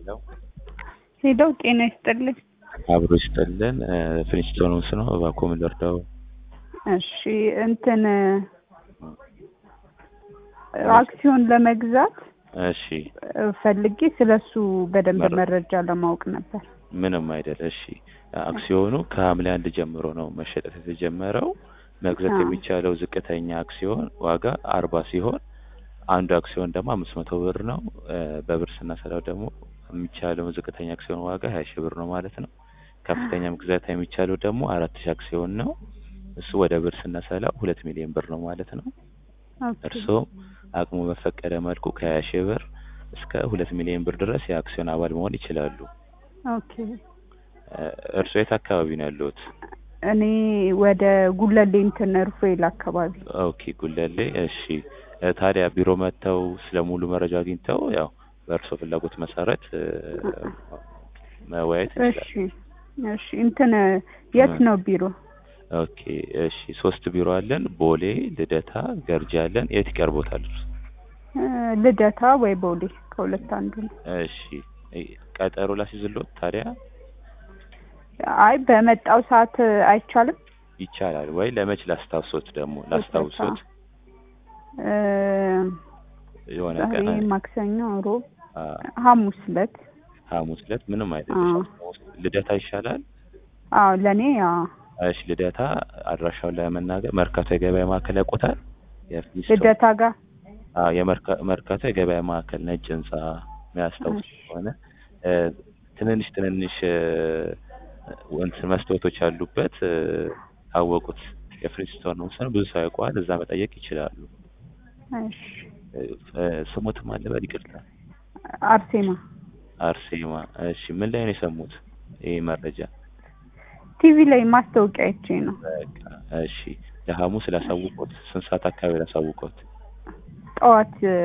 ሄለው ሄደው ጤና ይስጥልኝ። አብሮ ይስጥልን። ፍሊንስቶንስ ነው። እባክዎ ምን ልርዳው? እሺ እንትን አክሲዮን ለመግዛት እሺ ፈልጌ ስለሱ በደንብ መረ- መረጃ ለማወቅ ነበር። ምንም አይደል። እሺ አክሲዮኑ ከሐምሌ አንድ ጀምሮ ነው መሸጠት የተጀመረው። መግዛት አዎ። የሚቻለው ዝቅተኛ አክሲዮን ዋጋ አርባ ሲሆን አንዱ አክሲዮን ደግሞ አምስት መቶ ብር ነው። እ፣ በብር ስናሰላው ደግሞ የሚቻለው ዝቅተኛ አክሲዮን ዋጋ ሀያ ሺህ ብር ነው ማለት ነው። ከፍተኛ መግዛት የሚቻለው ደግሞ አራት ሺህ አክሲዮን ነው። እሱ ወደ ብር ስናሰላው ሁለት ሚሊዮን ብር ነው ማለት ነው። ኦኬ። እርስዎ አቅሙ በፈቀደ መልኩ ከሀያ ሺህ ብር እስከ ሁለት ሚሊዮን ብር ድረስ የአክሲዮን አባል መሆን ይችላሉ። ኦኬ። እ፣ እርስዎ የት አካባቢ ነው ያለሁት? እኔ ወደ ጉለሌ እንትን ሩፌል አካባቢ ኦኬ ጉለሌ። እሺ እ፣ ታዲያ ቢሮ መጥተው ስለ ሙሉ መረጃ አግኝተው ያው በእርስዎ ፍላጎት መሰረት እ፣ መወያየት እሺ ይችላል። እሺ እንትን የት ነው ቢሮ? ኦኬ እሺ ሶስት ቢሮ አለን። ቦሌ፣ ልደታ፣ ገርጂ አለን። የት ይቀርቦታል? እ፣ ልደታ ወይ ቦሌ ከሁለት አንዱ ነው። እሺ እ፣ ቀጠሮ ላስይዝልዎት ታዲያ አይ በመጣው ሰዓት አይቻልም። ይቻላል ወይ? ለመች ላስታውሶት ደግሞ ላስታውሶት እ፣ የሆነ ዛሬ ቀን ማክሰኞ፣ ሮብ፣ አ፣ ሐሙስ ዕለት ሐሙስ ዕለት ምንም አይደለም። አዎ። ልደታ ይሻላል። አዎ ለእኔ አዎ እሺ ልደታ አድራሻውን ለመናገር መርካቶ የገበያ ማዕከል ያውቁታል? የፊስቶ ልደታ ጋር አዎ የመርካ- መርካቶ የገበያ ማዕከል ነጭ ህንጻ የሚያስታውስ እሺ። ከሆነ እ፣ ትንንሽ ትንንሽ እ፣ እንትን መስታወቶች ያሉበት እ፣ አወቁት የፍሪስቶን ነው ብዙ ሰው ያውቀዋል። እዛ መጠየቅ ይችላሉ። እሺ እ፣ እ፣ ስሙትም አለ በል ይቅርታ። አርሴማ አርሴማ። እሺ ምን ላይ ነው የሰሙት ይህ መረጃ? ቲቪ ላይ ማስታወቂያ አይቼ ነው። በቃ እሺ ለሐሙስ ላሳውቆት ስንት ሰዓት አካባቢ ላሳውቆት? ጠዋት እ፣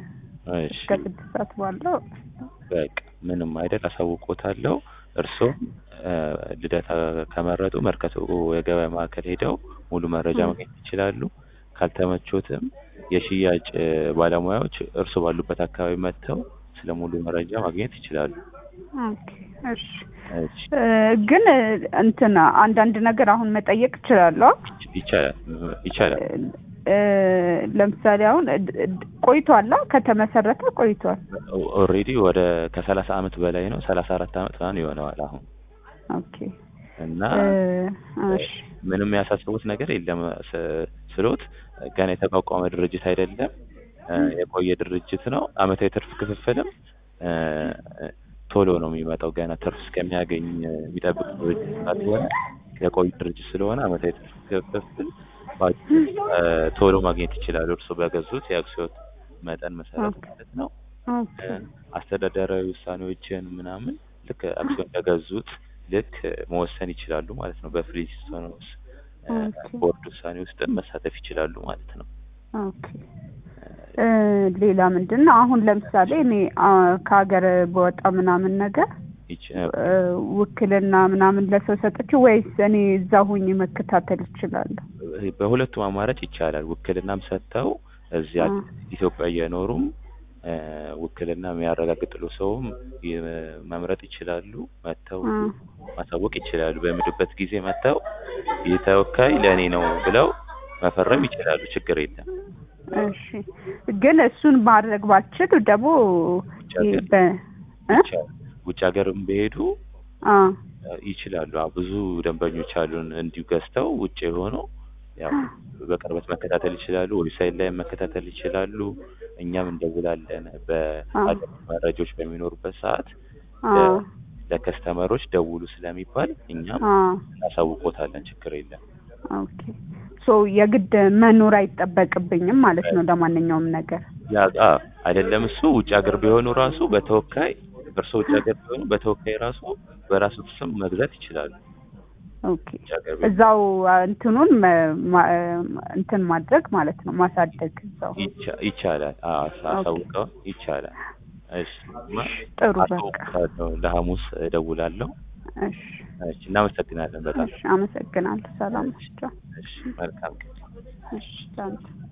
እሺ እስከ ስድስት ሰዓት ባለው በቃ ምንም አይደል አሳውቆታለሁ። እርስዎም እ፣ ልደታ ከመረጡ መርካቶ የገበያ ማዕከል ሄደው ሙሉ መረጃ እ። ማግኘት ይችላሉ። ካልተመቾትም የሽያጭ እ፣ ባለሙያዎች እርሱ ባሉበት አካባቢ መጥተው ስለ ሙሉ መረጃ ማግኘት ይችላሉ። ኦኬ እሺ እሺ እ፣ ግን እ፣ እንትን አንዳንድ ነገር አሁን መጠየቅ እችላለሁ። ይቻላል ይቻላል። እ፣ ለምሳሌ አሁን እ፣ ድ- ድ- ቆይቷል አ? ከተመሰረተ ቆይቷል። ኦልሬዲ ወደ ከሰላሳ አመት በላይ ነው። ሰላሳ አራት አመት ምናምን ይሆነዋል አሁን ኦኬ እና እ፣ እሺ ምንም ያሳስቡት ነገር የለም ስ- ስሎት ገና የተቋቋመ ድርጅት አይደለም። እ፣ የቆየ ድርጅት ነው። አመታዊ ትርፍ ክፍፍልም እ፣ ቶሎ ነው የሚመጣው። ገና ትርፍ እስከሚያገኝ የሚጠብቅ ድርጅት ካልሆነ የቆየ ድርጅት ስለሆነ አመታዊ ትርፍ ክፍፍል በአጭሩ እ፣ ቶሎ ማግኘት ይችላሉ። እርሱ በገዙት የአክሲዮን መጠን መሰረት ኦኬ። ማለት ነው። ኦኬ እ፣ አስተዳደራዊ ውሳኔዎችን ምናምን ልክ አክሲዮን እንደገዙት ልክ መወሰን ይችላሉ ማለት ነው። በፍሪስቶንስ እ፣ ኦኬ። ቦርድ ውሳኔ ውስጥም መሳተፍ ይችላሉ ማለት ነው። ኦኬ እ፣ ሌላ ምንድን ነው አሁን ለምሳሌ እኔ አ፣ ከሀገር በወጣ ምናምን ነገር ይች- እ፣ ውክልና ምናምን ለሰው ሰጥቼ ወይስ እኔ እዛ ሁኜ መከታተል እችላለሁ? በሁለቱም አማራጭ ይቻላል። ውክልናም ሰጥተው እዚያ አ፣ ኢትዮጵያ እየኖሩም እ፣ ውክልና የሚያረጋግጥሉ ሰውም ይ- መምረጥ ይችላሉ። መጥተው አ፣ ማሳወቅ ይችላሉ። በሚሉበት ጊዜ መጥተው ይህ ተወካይ ለእኔ ነው ብለው መፈረም ይችላሉ። ችግር የለም። እሺ ግን እሱን ማድረግ ባልችል ደግሞ ውጭ ይሄ ሀገር በ እ? ይቻላል። ውጭ ሀገርም ቢሄዱ አ፣ እ፣ ይችላሉ። አዎ፣ ብዙ ደንበኞች አሉን እንዲሁ ገዝተው ውጭ የሆኑ ያው በቅርበት መከታተል ይችላሉ። ዌብሳይት ላይ መከታተል ይችላሉ። እኛም እንደውላለን በአገር መረጃዎች በሚኖሩበት ሰዓት አ፣ ለከስተመሮች ደውሉ ስለሚባል እኛም አ፣ እናሳውቆታለን። ችግር የለም። ኦኬ ሶ የግድ መኖር አይጠበቅብኝም ማለት ነው ለማንኛውም ነገር ያ አ አይደለም እሱ ውጭ ሀገር ቢሆኑ ራሱ በተወካይ እርስዎ ውጭ ሀገር ቢሆኑ በተወካይ ራሱ በራሱ ስም መግዛት ይችላሉ። ኦኬ ውጭ ሀገር ቢሆኑ እዛው አ፣ እንትኑን መ- ማ- እንትን ማድረግ ማለት ነው ማሳደግ እዛው ይቻ- ይቻላል። አዎ አሳ- አሳውቀው ይቻላል። እሺ ማ- ጥሩ በቃ አሳውቃለሁ። ለሐሙስ እደውላለሁ። እሺ እሺ እናመሰግናለን በጣም እሺ አመሰግናለሁ ሰላም ናቸው እሺ መልካም ቀን። እሺ ቻው